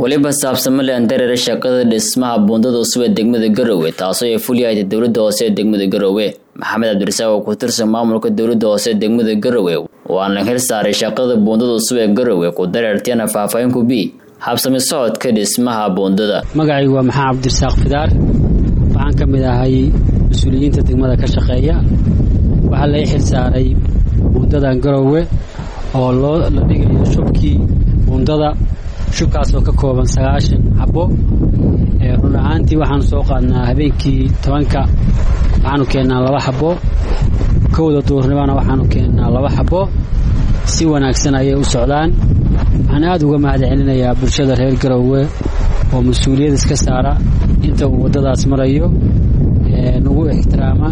weliba saabsamale andareere shaqada dhismaha buundada cusub ee degmada garowe taasoo ay fuliyahayda dowladda hoose ee degmada garowe maxamed cabdirasaaq oo ku tirsan maamulka dowladda hoose ee degmada garowe waana xil saaray shaqada buundada cusub ee garowe ku dareertiyana faahfaahin ku bi habsami socodka dhismaha buundada magacaygu waa maxamed cabdirasaaq fidaar waxaan ka mid ahay mas-uuliyiinta degmada ka shaqeeya waxaa lai xil saaray buundadan garowe oo loo la dhigayo shubkii buundada shubkaas oo ka kooban sagaashan xabo run ahaantii waxaanu soo qaadnaa habeenkii tobanka waxaanu keennaa laba xabo kowda duurnimana waxaanu keennaa laba xabo si wanaagsan ayay u socdaan waxaan aad uga mahad celinayaa bulshada reer garowe oo mas-uuliyad iska saara inta uu waddadaas marayo nagu ixtiraama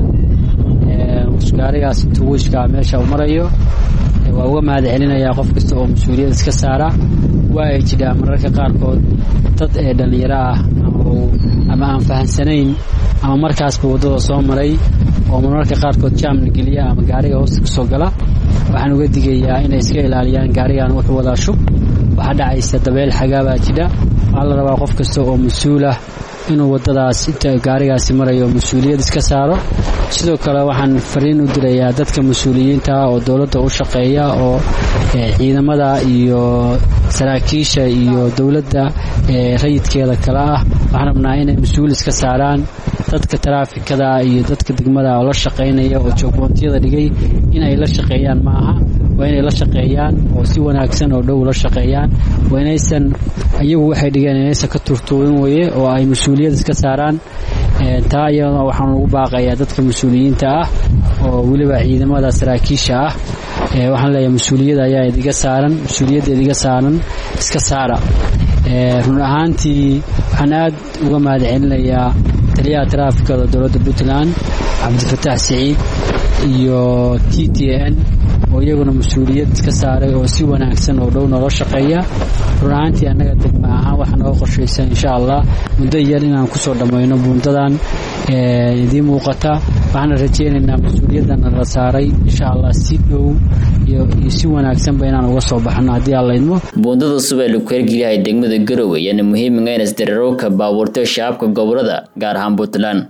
gaarigaas intuu wishkaa meesha uu marayo waa uga mahad celinayaa qof kasta oo mas-uuliyad iska saara waa ay jidhaa mararka qaarkood dad ee dhallinyaro ah ama aan fahansanayn ama markaasba waddada soo maray oo mararka qaarkood jaamna geliya ama gaariga hoosta kasoo gala waxaan uga digayaa inay iska ilaaliyaan gaarigan wuxuu wadaa shub waxaa dhacaysa dabeel xagaabaa jidha waxaa la rabaa qof kasta oo mas-uulah inuu waddadaas inta gaarigaasi marayo mas-uuliyad iska saaro sidoo kale waxaan fariin u dilayaa dadka mas-uuliyiinta oo dowladda u shaqeeya oo ciidamada iyo saraakiisha iyo dowladda rayidkeeda kale ah waxaan rabnaa inay mas-uul iska saaraan dadka taraafikada iyo dadka degmada oo la shaqaynaya oo joogboontiyada dhigay inay la shaqeeyaan ma aha waa inay la shaqeeyaan oo si wanaagsan oo dhow la shaqeeyaan waa inaysan iyagu waxay dhigeen inaysan ka turtuurin weye oo ay mas-uuliyad iska saaraan taa iyadana waxaan ugu baaqayaa dadka mas-uuliyiinta ah oo weliba ciidamada saraakiisha ah waxaan leeyahay mas-uuliyad ayaa idiga saaran mas-uuliyadda idiga saaran iska saara run ahaantii waxaan aad uga mahad celinayaa taliyaha taraafikada dowladda puntland cabdifataax siciid iyo t t n oo iyaguna mas-uuliyad iska saaray oo si wanaagsan oo dhow noola shaqeeya run ahaantii annaga degma ahaan waxaa nooga qorshaysan insha allah muddo yar inaan kusoo dhammayno buundadan idiin muuqata waxaana rajaynaynaa mas-uuliyadana la saaray insha allah si dhow iyo si wanaagsanba inaan uga soo baxno haddii alla idmo buundada cusub ee lagu hergeliyahay degmada garowe yaana muhiimiga inas dareerowka baabuurta shacaabka gobolada gaar ahaan puntland